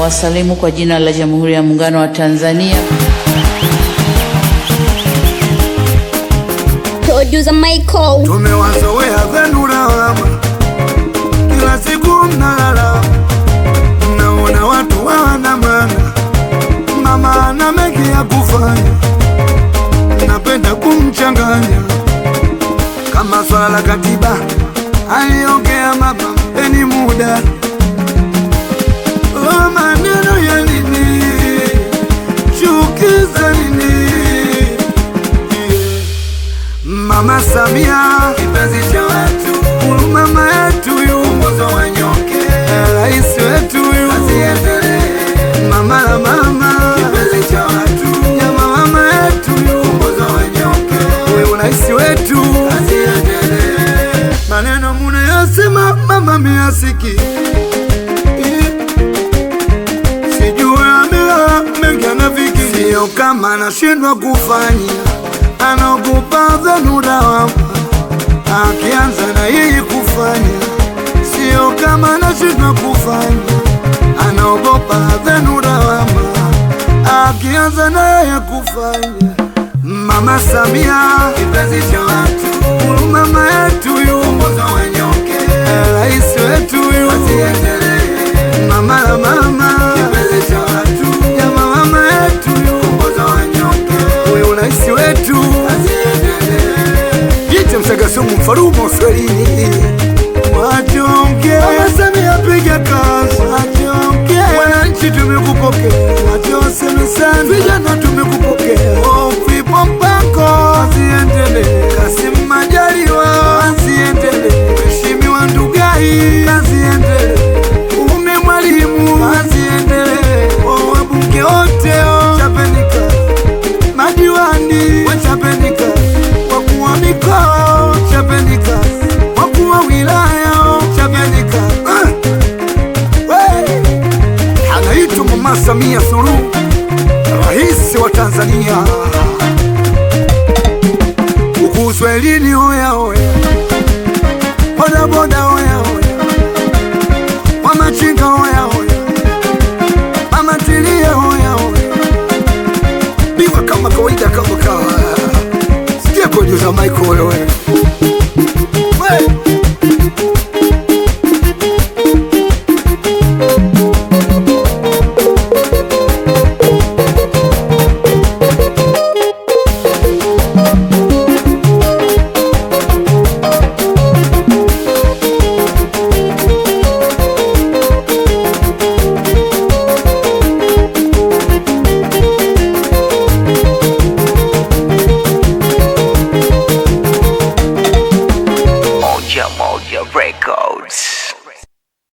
wasalimu kwa jina la Jamhuri ya Muungano wa Tanzania. Producer Michael. Tumewazoea zenu lawama, kila siku mnalala, mnaona watu hawana maana. Mama ana mengi ya kufanya, napenda kumchanganya kama swala la katiba aliongea mama, mpeni muda Oh, maneno ya nini, chuki za nini? Mama Samia kipenzi cha watu, huyu mama yetu yu mwongozo wa nyonge, rais wetu yu asiendelee. Mama la mama kipenzi cha watu, nyama mama yetu yu mwongozo wa nyonge, huyu rais wetu asiendelee. Maneno munayosema mama miasiki sijui amela mengi anafikiri, sio kama anashindwa kufanya, anaogopa zenu lawama, akianza na yeye kufanya, sio kama anashindwa kufanya, anaogopa zenu lawama, akianza na yeye kufanya. Mama Samia kipenzi cha watu, huyu mama yetu yu mwongozo wa nyonge, rais wetu yu asiendelee. Mama la mama kipenzi cha watu, jama mama yetu yu mwongozo wa nyonge, huyu rais wetu asiendelee. Jite Msagasumu mfarumo Swahili Wachonge Mama Samia piga kazi Wachonge Wananchi tumekupokea Wachoseme sana Vijana tumekupokea Ofipo mpango Asiendele Kasim Majaliwa Asiendele Mheshimiwa Ndugai Asiendele Ume mwalimu Asiendele Wabunge wote Chapeni kazi madiwani wachapeni kazi, wakuu wa mikoa chapeni kazi, wakuu wa wilaya chapeni kazi. Ah! We! Anaitwa Mama Samia Suluhu, rais wa Tanzania. Huku Uswahilini hoya hoya, bodaboda hoya hoya, wamachinga hoya hoya, mama tilie hoya hoya biwa kama kawaida kama kawa sikia producer Michael wewe We! Moja Moja Records.